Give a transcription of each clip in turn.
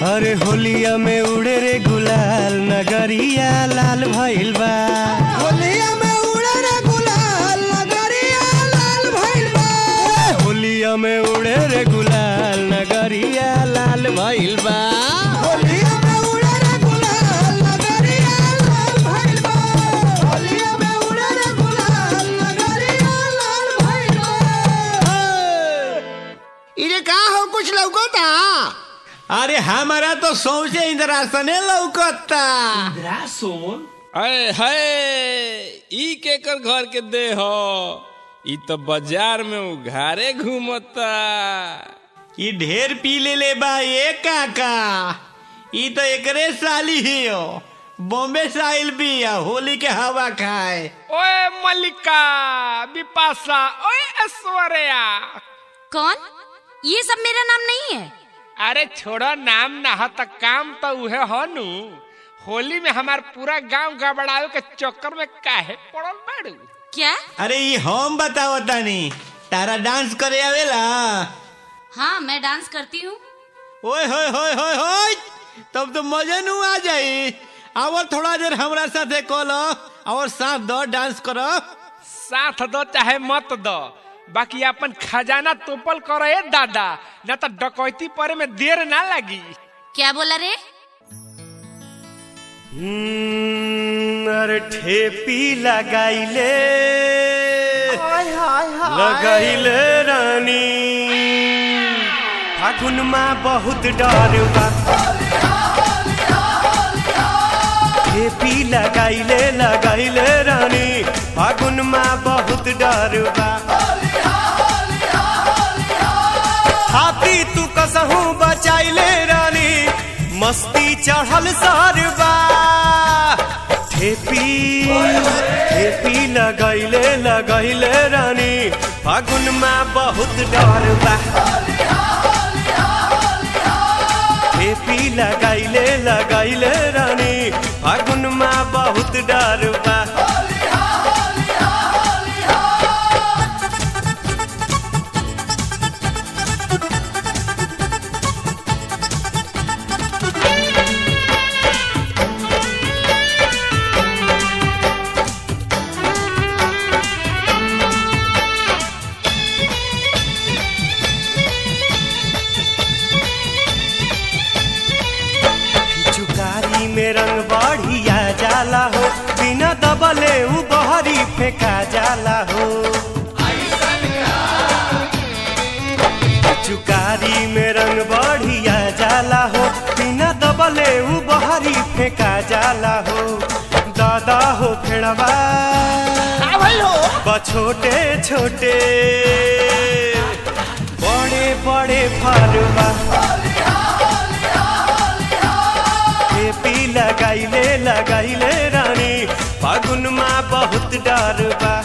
अरे होलिया में उड़े रे गुलाल नगरिया लाल भइल बा होलिया में उड़े रे गुलाल नगरिया लाल भइल बा होलिया में उड़े रे गुलाल नगरिया लाल भइल बा होलिया में उड़े रे गुलाल नगरिया लाल भइल बा होलिया में उड़े रे गुलाल नगरिया लाल भइल बा इरे का हो कुछ लौकता अरे हमारा तो सौसे इंद्रासने लौकता अरे है ई केकर घर के दे हो ई तो बाजार में उघारे घूमता ई ढेर पी ले ले बा ये काका ई तो एकरे साली ही हो बॉम्बे से आइल बिया होली के हवा खाए ओए मल्लिका बिपाशा ओए ऐश्वर्या कौन ये सब मेरा नाम नहीं है अरे छोड़ो नाम ना हो तो काम तो उहे हो नु होली में हमार पूरा गांव गबड़ावे के चक्कर में काहे पड़ल बाड़ू क्या अरे ये हम बताओ तानी तारा डांस करे आवेला हाँ मैं डांस करती हूँ ओए होए होए होए होए तब तो मजे नु आ जाई और थोड़ा देर हमरा साथे कलो और साथ दो डांस करो साथ दो चाहे मत दो बाकी अपन खजाना तोपल करो ए दादा न तो डकैती परे में देर ना लगी क्या बोला रे अरे ठेपी लगाइले हाय हाय हाय लगाइले रानी फागुन में बहुत डर बा ठेपी लगाइले लगाइले रानी फागुन में बहुत डर बा हाथी तू कसहू बचाइले रानी मस्ती चढ़ल सरबा ठेपी ठेपी लगैले लगैले रानी फागुन में बहुत डर बा ठेपी लगैले लगैले रानी फागुन में बहुत डर बा चुकारी में रंग बढ़िया जाला हो बिना दबले उ बहरी फेंका जाला हो चुकारी में रंग बढ़िया जाला हो बिना दबले उ बहरी फेंका जाला हो दादा हो फेड़वा का भइल हो बा छोटे छोटे बड़े बड़े फरवा ठेपी लगाइले लगाइले रानी फागुन में बहुत डर बा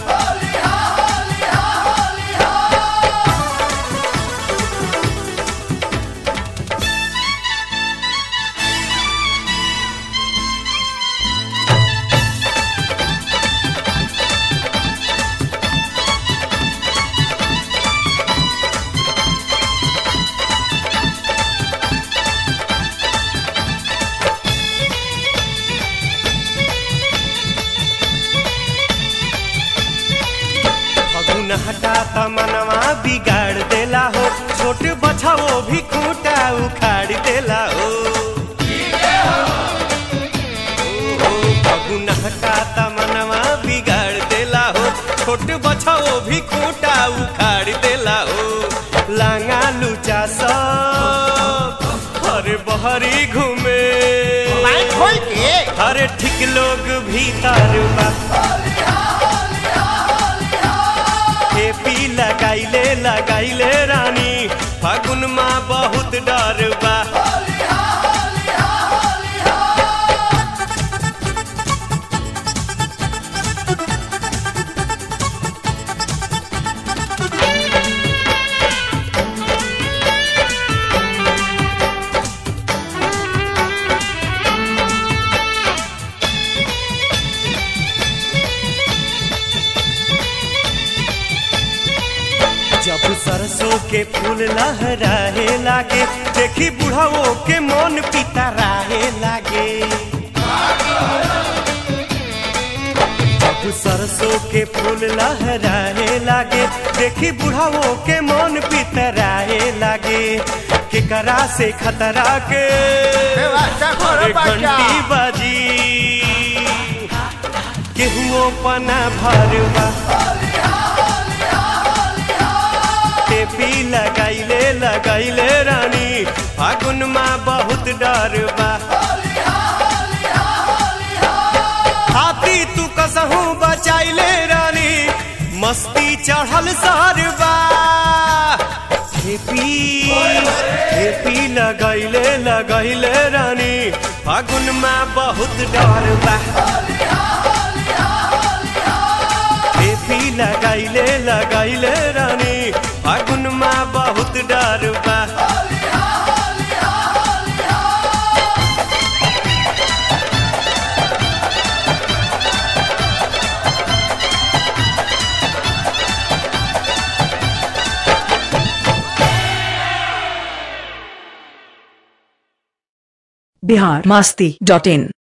फगुन हटा तमनवा बिगाड़ देला हो छोट बछाओ भी खूंटा उखाड़ देला हो ओ, फगुन हटा तमनवा बिगाड़ देला हो छोट बछाओ भी खूंटा उखाड़ देला हो लांगा लुचा सब हरे बहरी घूमे माइक खोल के हरे ठीक लोग भीतर बा ठेपी लगाइले लगाइले रानी फागुन में बहुत डर बा जब सरसों के फूल लहराए लागे देखी बुढ़ाओ के मन पिता राहे लागे जब सरसों के फूल लहराए लागे देखी बुढ़ाओ के मन पितराए लागे केकरा से खतरा के व्यवस्था करो एक बच्चा घंटी बाजी केहुओ पना भरवा टेपी लगाइले लगाइले रानी फागुन माँ बहुत डर बा हाथी तू कसहू बचाइले रानी मस्ती चढ़ल सरबा खेपी खेपी लगैले लगैले रानी फागुन माँ बहुत डर बा खेपी लगैले लगैले रानी फागुन माँ बहुत डर बा बिहार मस्ती डॉट इन